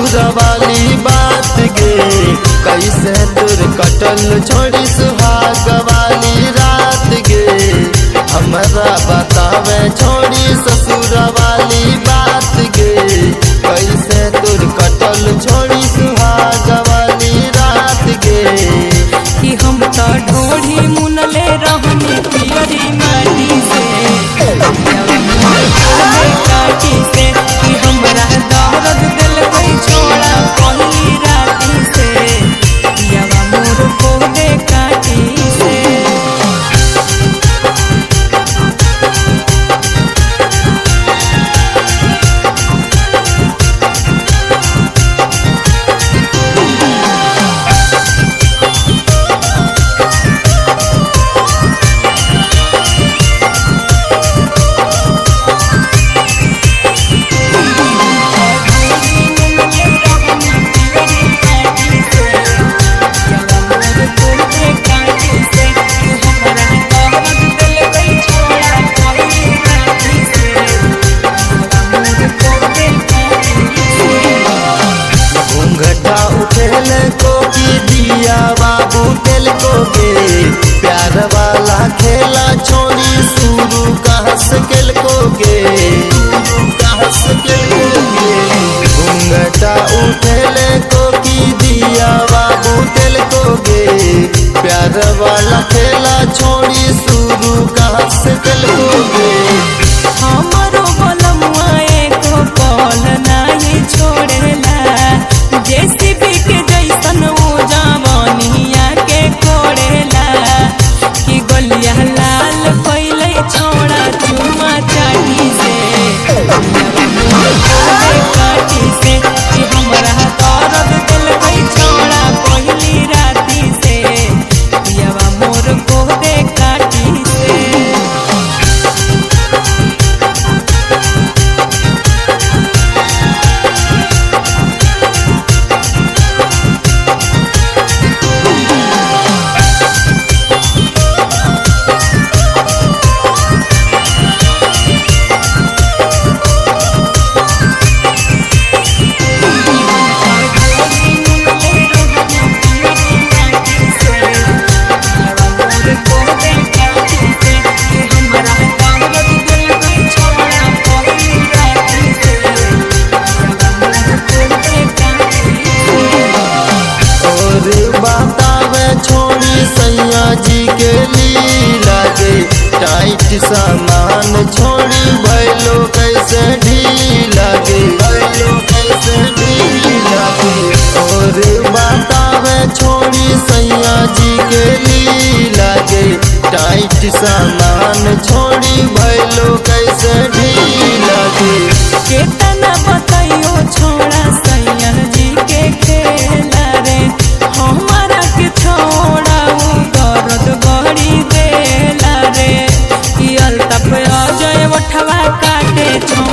ससुर वाली बात गे कैसे तुर कटल छोड़ी सुहाग वाली रात गे हमरा बतावे छोड़ी ससुर वाली बात गे कैसे तुर कटल छोड़ी सुहाग वाली रात गे कि हम तो ढोढ़ी मुनले रहनी पियरी माटी से पियवा काटी से कि हमरा दर्द दिल कोई छोड़ा पहली राती से पियवा मोर को दे काटी से घूंघटा उठेल को की दिया बाबू तेल को गे प्यार वाला खेला छोड़ी शुरू कहाँ से केल को गे कहाँ से केल को गे घूंघटा उठेल को की दिया बाबू तेल को गे प्यार वाला खेला छोड़ी शुरू कहाँ से केल को गे हमरो बलमुआ एको पल नाही छोड़ेला जेसीबी के जैसन वो जवानिया के कोड़ेला कि गलिया लाल पहिले छोड़ा चुमा चाटी से काटी से कि हमरा दर्द दिल गई छोड़ा पहली राती से पियवा मोर को दे काटी से और बतावे छोड़ी सैया जी के लीला गे टाइट सामान छोड़ी भैलो कैसे ढीला गे भैलो कैसे ढीला गे और बतावे छोड़ी सैया जी के लीला गे टाइट सामान छोड़ी भैलो कैसे ढीला गे केतना बताइयो छोड़ा सैया जी के खेला रे हमारा के छोड़ा वो दर्द गड़ी देला रे कि अल्ताफ अजय उठवा काटे छोड़ा